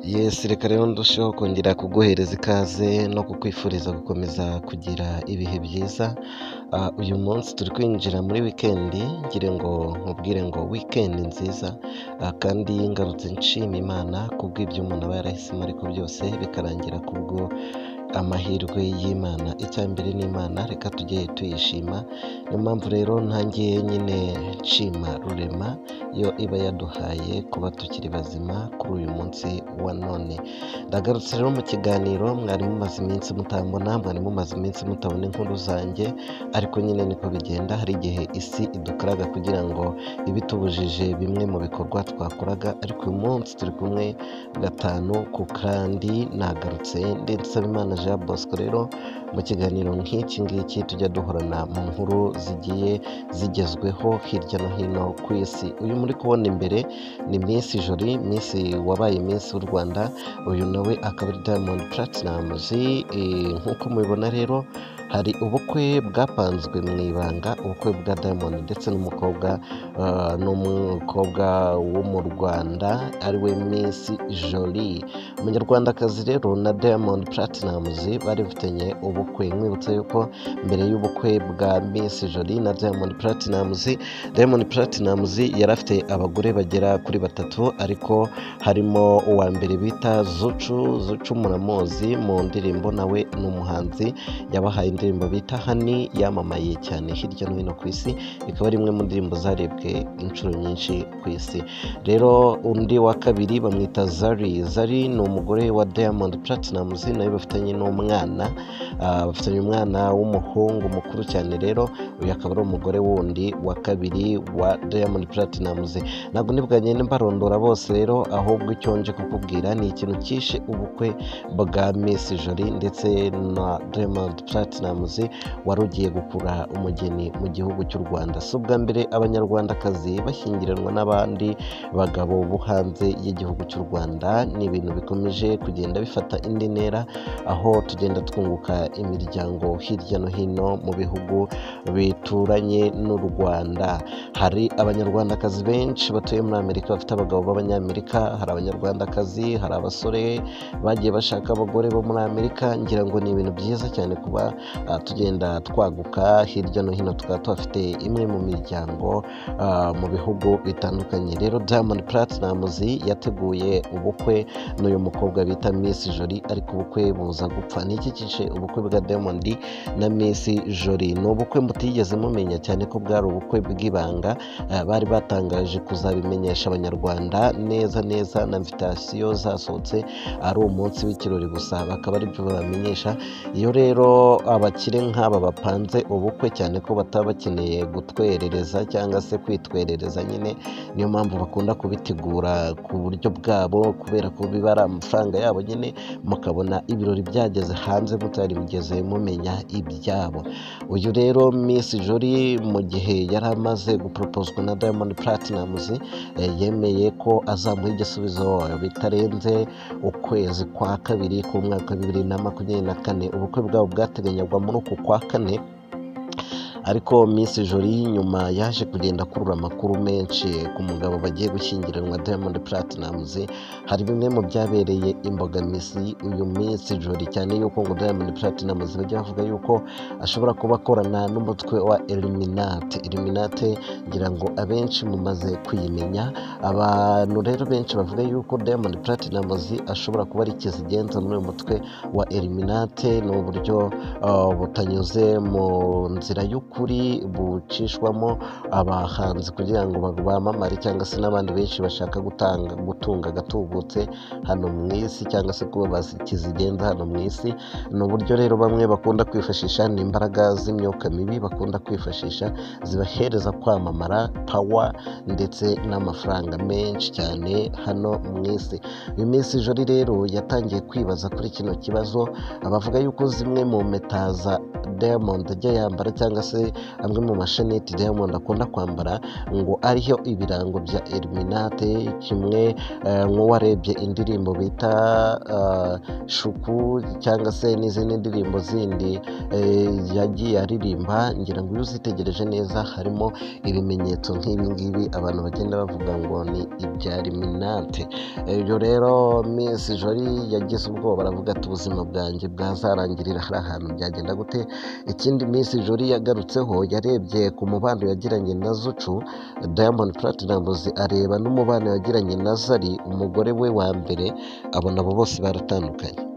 Yes reka rero ndusheho kongera kuguhereza ikaze no kukwifuriza gukomeza kugira ibihe byiza, ah, uyu munsi turi kwinjira muri weekend ngira ngo nkubwire ngo weekend nziza ah, kandi ngarutse nshima Imana kubw'ibyo umuntu aba yarahisemo ariko byose bikarangira kubwo amahirwe y'Imana. Icya mbere ni Imana reka tujye tuyishima, niyo mpamvu rero nanjye nyine nshima rurema yo iba yaduhaye kuba tukiri bazima kuri uyu munsi wa none. Ndagarutse rero mu kiganiro mwari mumaze iminsi mutambona, mwari mumaze iminsi mutabona inkuru zanjye ariko nyine niko bigenda hari igihe isi idukaraga kugira ngo ibe itubujije bimwe mu bikorwa twakoraga ariko uyu munsi turi kumwe gatanu ku kandi nagarutse ndensaba Imana Jean Bosco rero mu kiganiro nk'iki ngiki tujya duhorana mu nkuru zigiye zigezweho hirya no hino ku isi uyu muri kubona imbere ni Miss Jolie Miss wabaye Miss w'u Rwanda uyu nawe akaba ari Diamond Platnumz Eh, nk'uko mubibona rero hari ubukwe bwapanzwe mu ibanga ubukwe bwa Diamond ndetse n'umukobwa ah, n'umukobwa wo mu Rwanda ariwe Miss Jolie umunyarwandakazi rero na Diamond Platnumz bari bafitanye ubukwe nkwibutsa yuko mbere y'ubukwe bwa Miss Jolie na Diamond Platnumz Diamond Platnumz yari afite abagore bagera kuri batatu ariko harimo uwa mbere bita Zucu Zucu muramuzi mu ndirimbo nawe ni umuhanzi yabahaye indirimbo bita Hani yamamaye cyane hirya no hino ku isi ikaba ari imwe mu ndirimbo zarebwe inshuro nyinshi ku isi rero undi wa kabiri bamwita Zari Zari ni umugore wa Diamond Platnumz nawe bafitanye n'umwana Ah, bafitanye umwana w'umuhungu mukuru cyane rero uyu akaba ari umugore wundi wa kabiri wa Diamond Platnumz ntabwo ntibwagende mbarondora bose rero ahubwo icyo nje kukubwira ni ikintu cyishe ubukwe bwa Miss Jolie ndetse na Diamond Platnumz wari ugiye gukura umugeni mu gihugu cy'u Rwanda si ubwa mbere abanyarwandakazi bashyingiranwa n'abandi bagabo bo hanze y'igihugu cy'u Rwanda ni ibintu bikomeje kugenda bifata indi ntera aho tugenda twunguka imiryango hirya no hino mu bihugu bituranye n'u Rwanda hari abanyarwandakazi benshi batuye muri Amerika bafite abagabo b'abanyamerika hari abanyarwandakazi hari abasore bagiye bashaka abagore bo muri Amerika ngira ngo ni ibintu byiza cyane kuba ah, tugenda twaguka hirya no hino tukaba tuhafite imwe mu miryango ah, mu bihugu bitandukanye rero Diamond Platnumz yateguye ubukwe n'uyu mukobwa bita Miss Jolie ariko ubukwe buza gupfa niki kice ubukwe bwa Diamond na Miss Jolie ni ubukwe mutigeze mumenya cyane ko bwari ubukwe bw'ibanga eh, bari batangaje kuzabimenyesha abanyarwanda neza neza na invitation zasohotse ari umunsi w'ikirori gusa bakaba aribyo babamenyesha iyo rero abakire nk'aba bapanze ubukwe cyane ko bataba bakeneye gutwerereza cyangwa se kwitwerereza nyine niyo mpamvu bakunda kubitegura ku buryo bwabo kubera ko biba ari amafaranga yabo nyine mukabona ibirori byageze hanze mutari bigeze mumenya ibyabo uyu rero Miss Jolie mu gihe yari amaze guproposwa na Diamond Platnumz eh, yemeye ko azamuha igisubizo bitarenze ukwezi kwa kabiri k'umwaka wa bibiri na makumyabiri na kane ubukwe bwabo bwateganywaga muri uku kwa kane ariko Miss Jolie nyuma yaje kugenda akurura amakuru menshi ku mugabo bagiye gushyingiranwa Diamond Platnumz hari bimwe mu byabereye imbogamizi uyu Miss Jolie cyane yuko ngo Diamond Platnumz bajya bavuga yuko ashobora kuba akorana n'umutwe wa Illuminati Illuminati ngira ngo abenshi mumaze kuyimenya abantu rero benshi bavuga yuko Diamond Platnumz ashobora kuba ari ikizigenza muri uyu mutwe wa Illuminati ni uburyo ah, butanyuze mu nzira y'ukuri bucishwamo abahanzi kugira ngo ba- bamamare cyangwa se n'abandi benshi bashaka gutanga gutunga agatubutse hano mu isi cyangwa se kuba bakizigenza hano mu isi ni uburyo rero bamwe bakunda kwifashisha ni imbaraga z'imyuka mibi bakunda kwifashisha zibahereza kwamamara pawa ndetse n'amafaranga menshi cyane hano mu isi uyu Miss Jolie rero yatangiye kwibaza kuri kino kibazo bavuga yuko zimwe mu mpeta za Diamond ajya yambara cyangwa se amwe mu masheneti Diamond akunda kwambara ngo ariho ibirango bya Illuminati kimwe eh, nk'uwarebye indirimbo bita eh, shuku cyangwa se n'izindi ndirimbo zindi eh, yagiye aririmba ngira ngo iyo uzitegereje neza harimo ibimenyetso nk'ibi ngibi abantu bagenda bavuga ngo ni ibya Illuminati ibyo rero Miss Jolie yagize ubwoba aravuga ati ubuzima bwanjye bwazarangirira hari ahantu byagenda gute ikindi Miss Jolie yagarutseho yarebye ku mubano yagiranye na Zucu Diamond Platnumz areba n'umubano yagiranye na Zari umugore we wa mbere abona abo bose baratandukanye